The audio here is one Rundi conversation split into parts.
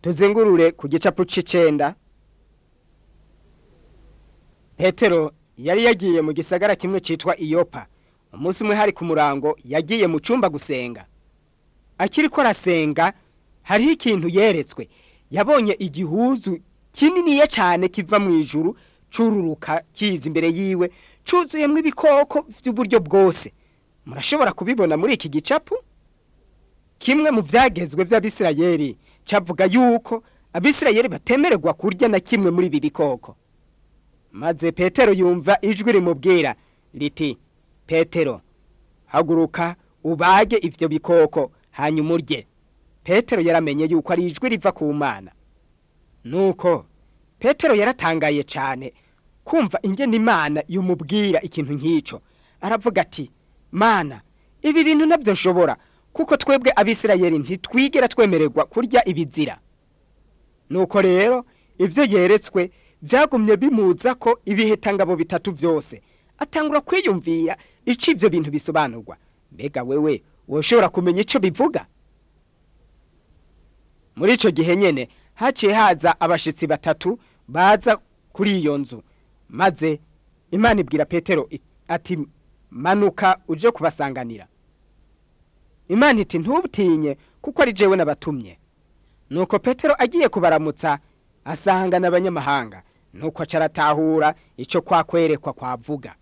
tuzengurure ku gicapu c'icenda petero yari yagiye mu gisagara kimwe citwa iyopa umunsi umwe hari ku murango yagiye mu cumba gusenga akiriko arasenga hariho ikintu yeretswe yabonye igihuzu kininiya cane kiva mu ijuru cururuka kiza imbere yiwe cuzuyemwo ibikoko vy'uburyo bwose murashobora kubibona muri iki gicapu kimwe mu vyagezwe vy'abisirayeli cavuga yuko abisirayeli batemererwa kurya na kimwe muri ibi bikoko maze petero yumva ijwi rimubwira riti petero haguruka ubage ivyo bikoko hanyuma urye petero yaramenye yuko ari ijwi riva ku mana nuko petero yaratangaye cane kumva ingene imana yumubwira ikintu nk'ico aravuga ati mana ibi bintu navyo nshobora kuko twebwe abisirayeli ntitwigera twemererwa kurya ibizira nuko rero ivyo yeretswe vyagumye bimuza ko ibihetangabo bitatu vyose atangura kwiyumvira ico ivyo bintu bisobanurwa mbega wewe woshobora kumenya ico bivuga muri ico gihe nyene haciye haza abashitsi batatu baza kuri iyo nzu maze imana ibwira petero ati manuka uje kubasanganira imana iti ntubutinye kuko ari jewe nabatumye nuko petero agiye kubaramutsa asangana abanyamahanga nuko acaratahura ico kwakwerekwa kwavuga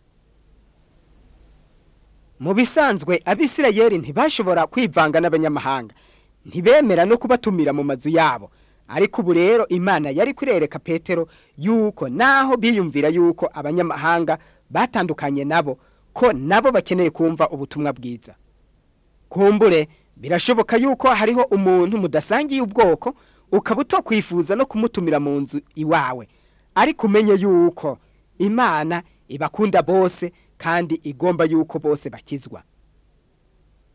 mu bisanzwe abisirayeli ntibashobora kwivanga n'abanyamahanga ntibemera no kubatumira mu mazu yabo ariko ubu rero imana yari kurereka petero yuko naho biyumvira yuko abanyamahanga batandukanye nabo ko nabo bakeneye kumva ubutumwa bwiza kumbure birashoboka yuko hariho umuntu mudasangiye ubwoko ukaba utokwifuza no kumutumira mu nzu iwawe ariko umenye yuko imana ibakunda bose kandi igomba yuko bose bakizwa